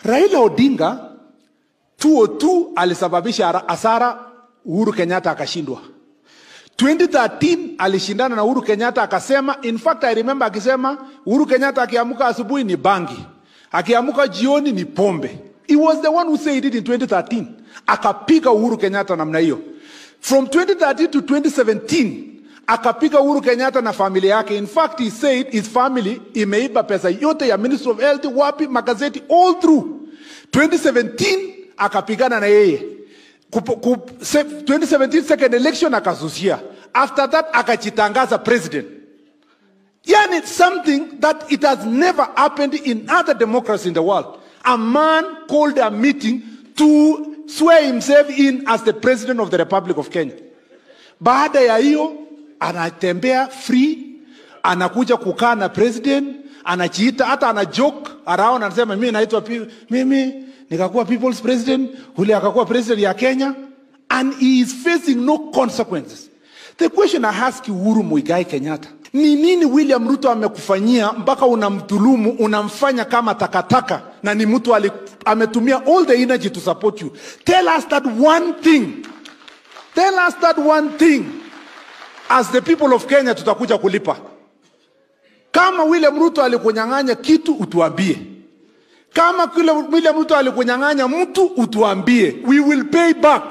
Raila Odinga 202 alisababisha ara- hasara, Uhuru Kenyatta akashindwa. 2013 alishindana na Uhuru Kenyatta akasema, in fact I remember akisema Uhuru Kenyatta akiamka asubuhi ni bangi, akiamka jioni ni pombe. He was the one who said it in 2013. Akapiga Uhuru Kenyatta namna hiyo. From 2013 to 2017 akapiga Uhuru Kenyatta na familia yake. In fact he said his family imeiba pesa yote ya Ministry of Health, wapi, magazeti all through. 2017 akapigana na yeye Kupo- ku- se- 2017 second election akasusia after that akajitangaza president yani something that it has never happened in other democracies in the world a man called a meeting to swear himself in as the president of the republic of kenya baada ya hiyo anatembea free anakuja kukaa na president anajiita hata ana joke around anasema mimi naitwa pi- mimi nikakuwa people's president ule akakuwa president ya kenya and he is facing no consequences the question i ask you, uhuru muigai kenyatta ni nini william ruto amekufanyia mpaka unamdhulumu unamfanya kama takataka na ni mtu ali- ametumia all the energy to support you tell us that one thing tell us that one thing as the people of kenya tutakuja kulipa kama william ruto alikunyang'anya kitu utuambie kama kile william ruto alikunyang'anya mtu utuambie we will pay back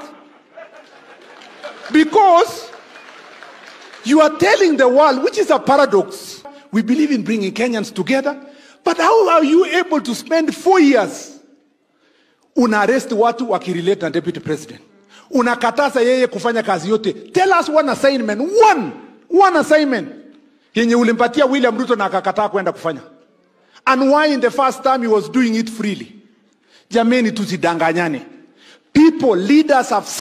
because you are telling the world which is a paradox we believe in bringing kenyans together but how are you able to spend four years una arrest watu wakirelate na deputy president unakataza yeye kufanya kazi yote tell us one assignment one one assignment yenye ulimpatia william ruto na akakataa kwenda kufanya and why in the first time he was doing it freely jameni tusidanganyane people leaders have